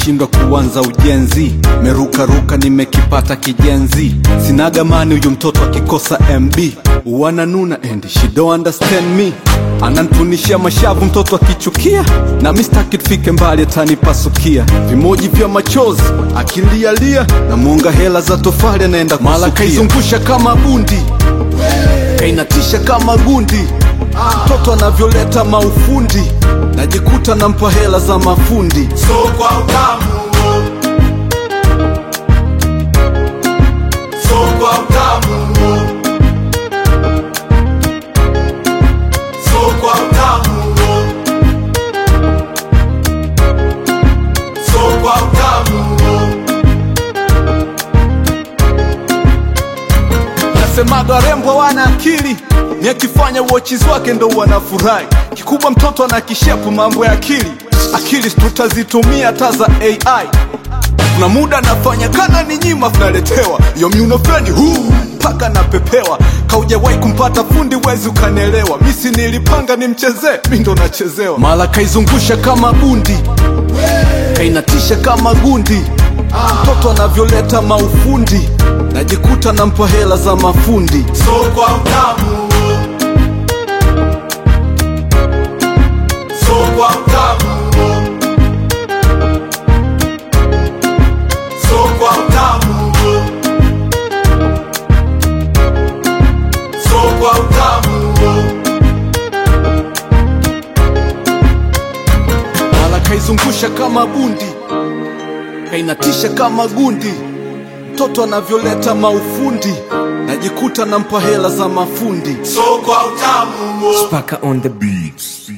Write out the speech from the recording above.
nimeshindwa kuanza ujenzi merukaruka nimekipata kijenzi sinagamani huyu mtoto akikosa mb wananuna and she don't understand me anantunishia mashavu mtoto akichukia na mistaki tufike mbali atanipasukia vimoji vya machozi akilialia na mwonga hela za tofali anaenda mala kaizungusha kama bundi kainatisha kama gundi mtoto anavyoleta maufundi najikuta nampa hela za mafundi so kwa utamu so kwa utamu so kwa utamu so kwa utamu nasemaga rembo wana akili ni akifanya uochizi wake ndo wanafurahi kikubwa mtoto ana kishepu mambo ya akili akili tutazitumia hata za ai kuna muda nafanya kana ni nyima tunaletewa yo miunofeni huu mpaka napepewa kaujawahi kumpata fundi wezi ukanielewa misi nilipanga nimchezee mi ndo nachezewa mala kaizungusha kama bundi kainatisha kama gundi mtoto anavyoleta maufundi najikuta nampa hela za mafundi so kwa utamu so kwa utamu so kwa utamu so kwa utamu mala kaizungusha kama bundi kainatisha kama gundi mtoto anavyoleta maufundi najikuta nampa hela za mafundi so kwa utamu Paka on the beats.